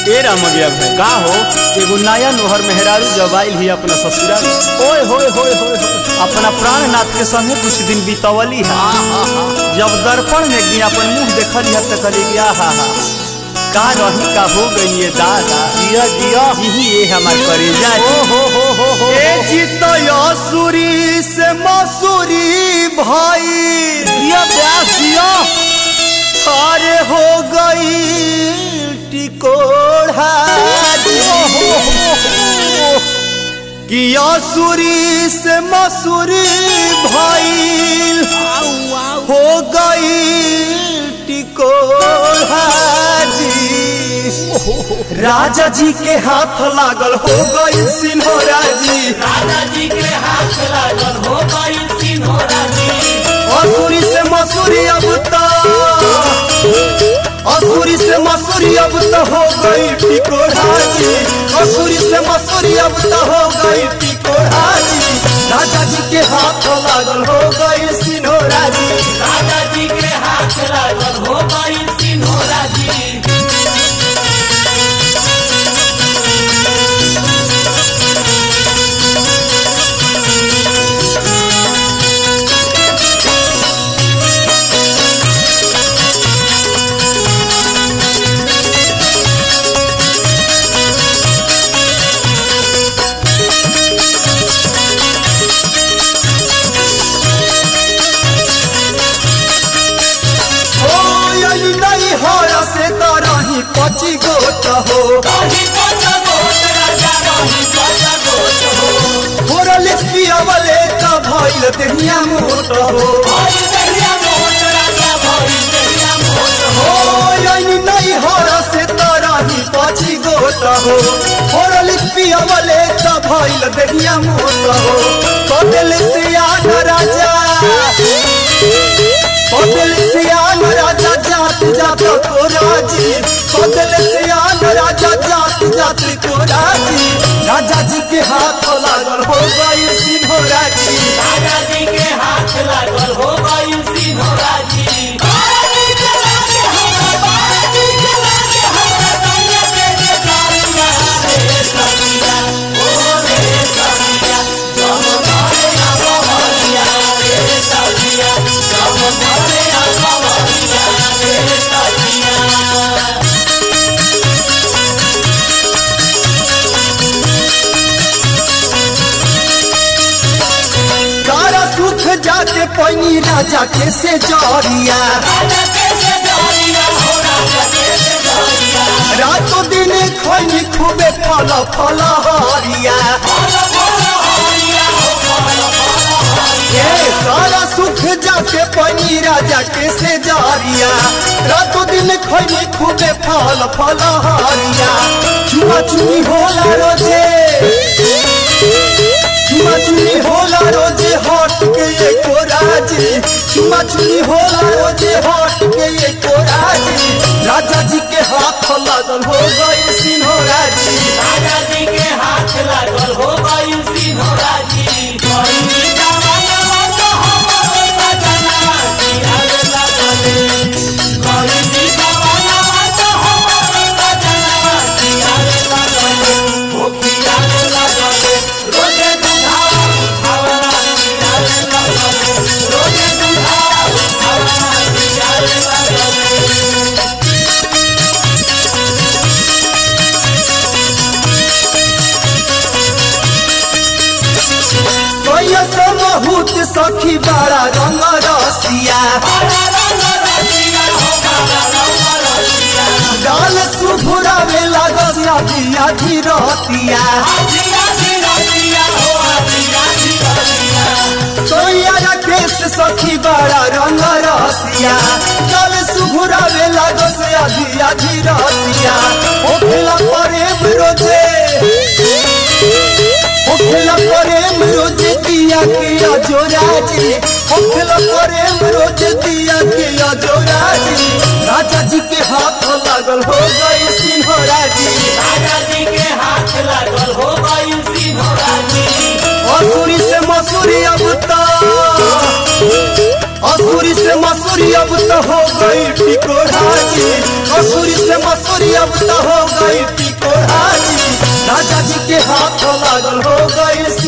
ए रामगिया भाई का हो एगो नया नोहर मेहरारू जब आइल ही अपना ससुराल ओए होए होए होए होए अपना प्राणनाथ के संगे कुछ दिन बितवली है जब दर्पण में गई अपन मुंह देखली है तो कहली कि आहा हा का रही का हो गई ये दादा जिया जिया यही ये हमार करेजा ओ हो हो हो हो ए जितयासुरी से मसूरी भाई जिया प्यास जिया अरे हो गई टिकोड़ा कि आसुरी से मसूरी भाई आऊ आऊ हो गई टिकोड़ा जी राजा जी के हाथ लागल हो गई सिन्होरा जी दादाजी के हाथ लागल हो गई सिन्होरा जी असुरी से मसूरी अब तो असुरी से मसूरी अब तो हो गई टिकोड़ा जी असुरी से मसूरी अब तो हो गई टिकोड़ा जी राजा जी के हाथ लागल हो गई सिन्होरा जी दादाजी के हाथ लागल हो गई सिन्होरा जी ओ यही नहीं हरा से तरही पची गोट हो रही पच गोट राजा रही पच गोट हो होरल पियावले का भइल देहिया मोट हो भई दहिया मोट राजा भई दहिया मोट हो ओ यही नहीं हरा से तरही पची गोट हो होरल पियावले का भइल देहिया मोट हो कदल से आन राजा कदल से आन राजा जात जात को राजी कदल से आन राजा जात जात को राजी राजा जी के हाथ लागल हो गई सिंहोरा जी दादाजी के हाथ लागल हो गई सिन्होरा जी दादाजी के लागे हमरा दादाजी के लागे हमरा कन्या के जे जालिया रे सखिया ओ रे सखिया जब घरे आगवलिया रे सखिया जब घरे आगवलिया रे सखिया सारा सुख जाके पैनी राजा के से जरिया राजा कैसे जालिया हो राजा कैसे जालिया रातों दिन खैनी खूबे फल फल हरिया फल फल हरिया हो फल फल हरिया ए सारा सुख जाके पैनी राजा के से जरिया रातों दिन खैनी खूबे फल फल हरिया चुमा चुनी होला रोजे चुमा चुनी होला रोजे हट के एको राजी चुमा चुनी होला रोजे हट के एको राजी राजा जी के हाथ लागल हो गई सिन्होरा जी दादाजी के हाथ लागल हो गई सिन्होरा जी कोई जवाना तो हमरो सजना कियारे लागले कोई जवाना तो हमरो सजना कियारे लागले हो कियारे लागले रोजे दुधावा खावना कियारे लागले रोजे दुधावा खावना कियारे लागले सोया समहूत सखी बड़ा रंग रसिया बाला रंग रसिया हो बाला रंग रसिया डाल सुभुरा में लागल आधी आधी रतिया आधी आधी रसिया हो आधी आधी रसिया सोया राकेश सखी बड़ा रंग रसिया डाल सुभुरा में लागल आधी आधी रतिया ओखला प्रेम रोजे ओखला प्रेम रोजे दिया के अजोराजी ओखला प्रेम रोजे दिया के अजोराजी राजा जी के हाथ लागल हो गई सिन्होरा जी दादाजी के हाथ लागल हो गई सिन्होरा जी असुरी से मसूरी अब तो असुरी से मसूरी अब तो हो गई टिकोरा जी मसूरी से मसूरी अब तो हो गई टिकोराजी राजा जी के हाथ लागल हो गई